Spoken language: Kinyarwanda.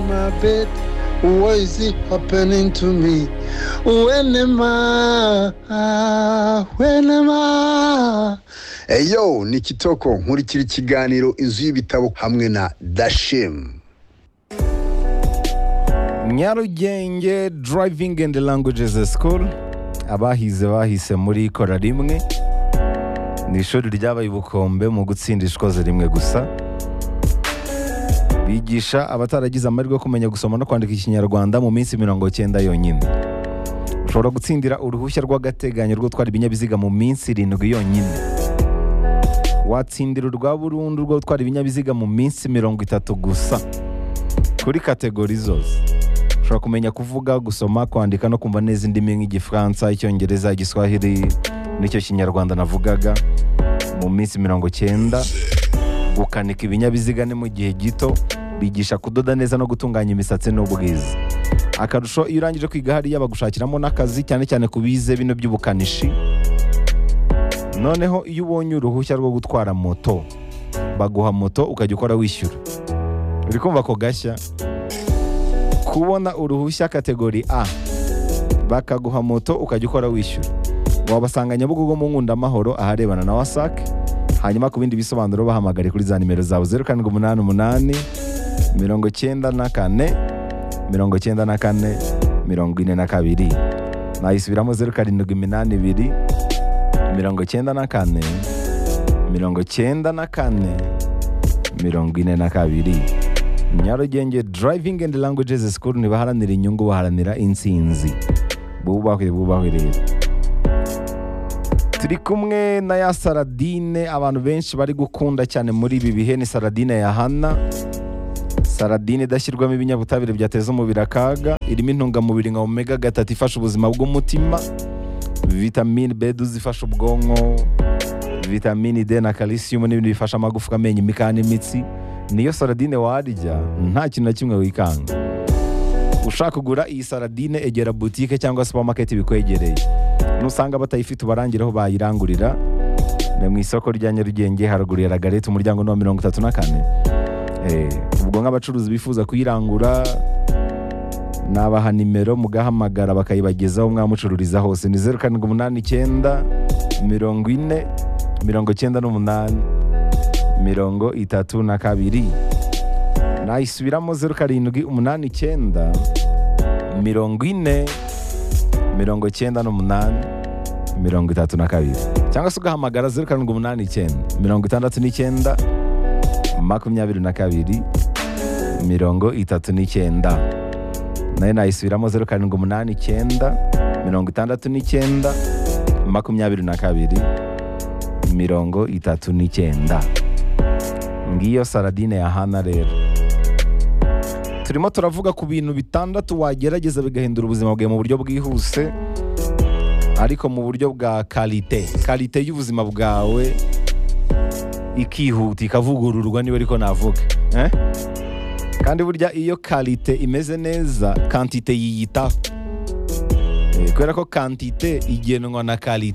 my bed. Why is it happening to me? When am I? When am I? eyo ni kitoko nkurikira ikiganiro inzu y'ibitabo hamwe na dashemu nyarugenge driving and languages school abahize bahise muri kora rimwe ni ishuri ryabaye ubukombe mu gutsinda ishikoze rimwe gusa bigisha abataragize amahirwe yo kumenya gusoma no kwandika ikinyarwanda mu minsi mirongo cyenda yonyine ushobora gutsindira uruhushya rw'agateganyo rwo gutwara ibinyabiziga mu minsi irindwi yonyine watsindira urwa burundu rwo gutwara ibinyabiziga mu minsi mirongo itatu gusa kuri kategori zose ushobora kumenya kuvuga gusoma kwandika no kumva neza indimi nk'igifaransa icyongereza igiswahili n'icyo kinyarwanda navugaga mu minsi mirongo cyenda gukanika ibinyabiziga ni mu gihe gito bigisha kudoda neza no gutunganya imisatsi n'ubwiza akarusho iyo urangije kwiga hariya bagushakiramo n'akazi cyane cyane ku bize bino by'ubukanishi noneho iyo ubonye uruhushya rwo gutwara moto baguha moto ukajya ukora wishyura uri kumva ako gashya kubona uruhushya kategori a bakaguha moto ukajya ukora wishyura wabasanga nyabugogo mu nkundamahoro aharebana na wasake hanyuma ku bindi bisobanuro bahamagare kuri za nimero zawe zeru karindwi umunani umunani mirongo cyenda na kane mirongo cyenda na kane mirongo ine na kabiri nayisubiramo zeru karindwi iminani ibiri mirongo cyenda na kane mirongo cyenda na kane mirongo ine na kabiri nyarugenge driving and languages school ntibaharanira inyungu baharanira intsinzi bubahwe bubahwe rero turi kumwe na ya saradine abantu benshi bari gukunda cyane muri ibi bihe ni saradine ya hana saradine idashyirwamo ibinyabutabire byateza umubiri akaga irimo intungamubiri nka omega gatatu ifasha ubuzima bw'umutima vitamine bedu zifasha ubwonko vitamine d na calcium n'ibindi bifasha amagufwa amenyo imikaya n'imitsi niyo saradine warya nta kintu na kimwe wikanga ushaka kugura iyi saradine egera butike cyangwa supamaketi bikwegereye nusanga batayifite ubarangire aho bayirangurira ni mu isoko rya nyarugenge haruguru ya ragarete umuryango ni wa mirongo itatu na kane Eh, ubwo nk'abacuruzi bifuza kuyirangura nabaha nimero mugahamagara bakayibagezaho mwamucururiza hose ni zeru karindwi umunani icyenda mirongo ine mirongo icyenda n'umunani mirongo itatu na kabiri nayisubiramo zeru karindwi umunani icyenda mirongo ine mirongo icyenda n'umunani mirongo itatu na kabiri cyangwa se ugahamagara zeru karindwi umunani icyenda mirongo itandatu n'icyenda makumyabiri na kabiri mirongo itatu n'icyenda nayo nayisubiramo zeru karindwi umunani icyenda mirongo itandatu n'icyenda makumyabiri na kabiri mirongo itatu n'icyenda ngiyo saradine ya hana rero turimo turavuga ku bintu bitandatu wagerageza bigahindura ubuzima bwawe mu buryo bwihuse ariko mu buryo bwa karite karite y'ubuzima bwawe ikihuta ikavugururwa niba ariko navuga eh? kandi burya iyo karite imeze neza kantite yiyitaho Eh, kubera ko kantite igenwa na karite